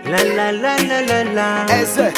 La la la la la la. Eze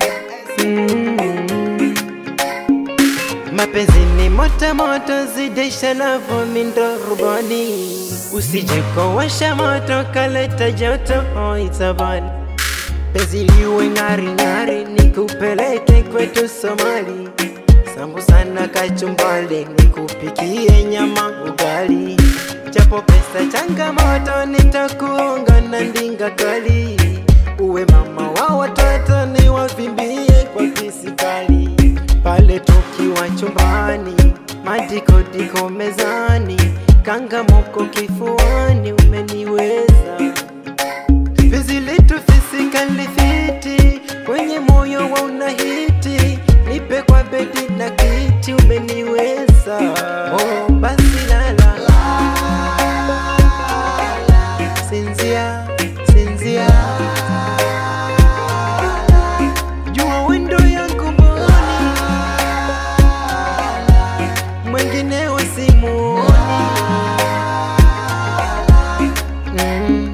Mm. Mapenzi ni moto moto, zidisha na vumi ndo rubani, usije kowasha moto kaleta joto oitabani. Penzi liwe ng'ari ng'ari, nikupeleke kwetu Somali, sambusa na kachumbali, nikupikie nyama ugali. Japo pesa changamoto, nitakuunga na ndinga kali, uwe mama wa watoto, niwavimbie kwa pisikali pale tukiwa chumbani, madikodiko mezani, kangamoko kifuani, umeniweza penzi letu fisikali fiti, kwenye moyo wa unahiti, nipe kwa bedi na kiti, umeniweza oh, basi lala sinzia sinzia jua wendo yangu mboni mwengine wasimuoni mm.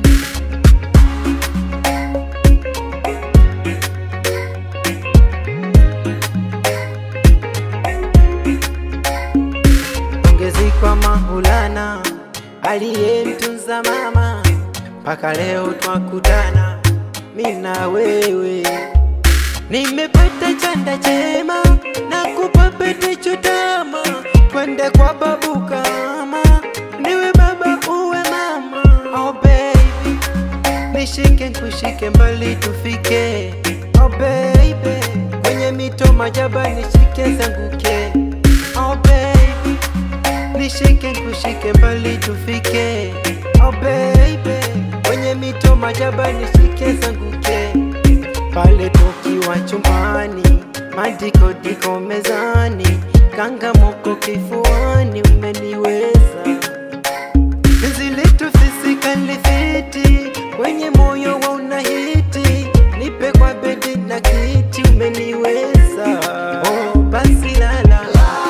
Pongezi kwa Maulana aliyemtunza mama mpaka leo twakutana, mi na wewe. Nimepata chanda chema na kupa pete chutama, twende kwa babu kama niwe baba uwe mama. Oh baby, nishike nkushike mbali tufike. Oh baby, kwenye mito majaba nishike zanguke. Oh baby, nishike nkushike mbali tufike. Oh baby, kwenye mito majaba nishike zanguke. Pale tukiwa chumbani, madikodiko mezani, kangamoko kifuani, umeniweza penzi letu fisikali fiti, kwenye moyo wa unahiti, nipe kwa bedi na kiti, umeniweza oh, basi lala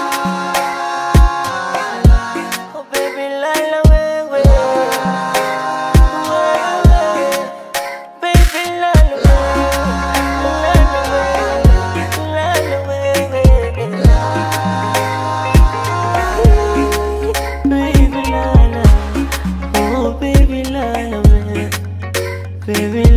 Oh baby lala wewe Baby lala wewe Lala wewe Baby lala Oh baby lala wewe Baby